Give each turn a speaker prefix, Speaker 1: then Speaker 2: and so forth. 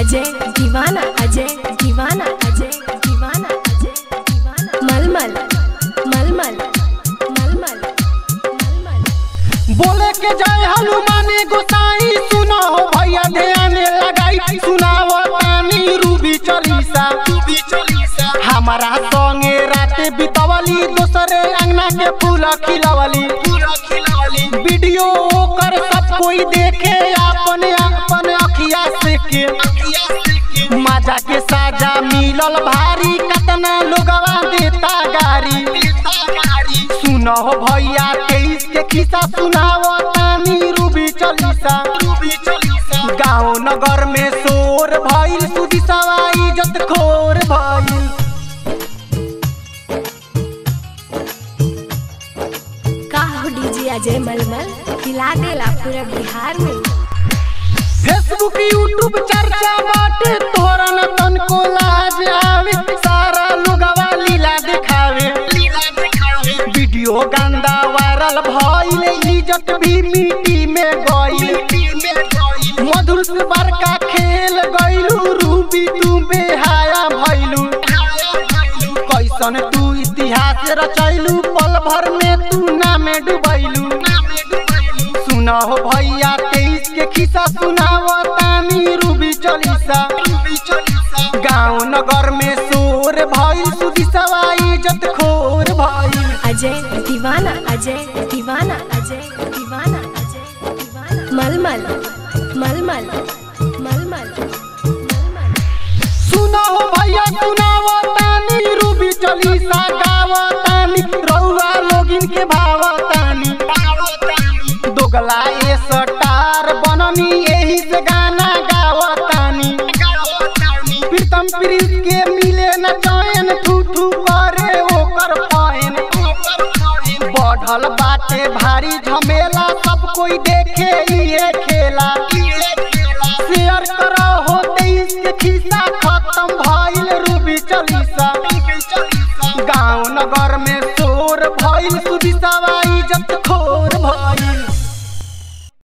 Speaker 1: अजय दीवाना अजय दीवाना अजय दीवाना अजय दीवाना मलमल मलमल मलमल मलमल
Speaker 2: बोले के जय हनुमानी गोसाई सुनो भैया ध्यान लगाई सुनाओ तानी रूबी चलीसा रूबी चलीसा हमारा संगे रात बितवली दूसरे अंगना के फूल खिलवली फूल खिलवली वीडियो कर सब कोई देखे अपन अपन अखिया से के मजा के साजा मिलल भारी कतना लोगवा देता गारी सुनो भैया तेईस के खिस्सा सुनाओ तानी रूबी चलीसा रूबी चलीसा गाँव नगर में शोर भइल सुदी सवाई इज्जत खोर भइल
Speaker 1: का हो डीजे अजय मलमल हिला देला पूरा बिहार में
Speaker 2: फेसबुक यूट्यूब चर्चा बाटे तोरा न तनको लाज आवे सारा लोगवा लीला दिखावे वीडियो गंदा वायरल भइल इज्जत भी मिट्टी में गइल मधुर से बड़का खेल गइलू रूबी तू बेहाया भइलू कैसन तू इतिहास रचैलू पल भर में तू नामे डुबैलू सुना हो भैया तेईस के खिस्सा सुनाओ तानी रूबी चलीसा गाँव नगर में शोर भइल सुदी सवाई इज्जत खोर भइल
Speaker 1: अजय दीवाना अजय दीवाना अजय दीवाना अजय दीवाना मलमल मलमल मलमल मलमल
Speaker 2: सुनो हो भैया सुनाओ तानी रूबी चलीसा गावो तानी रउआ लोगिन के भाव तानी दोगला ए सटार बननी एही से गाना गावो तानी प्रीतम प्रीत के मिले न चैन ठूठू करे ओकर पाइन बढ़ल बाटे भारी झमेला सब कोई देखे ये खेला शेयर करो हो तेईस के खिस्सा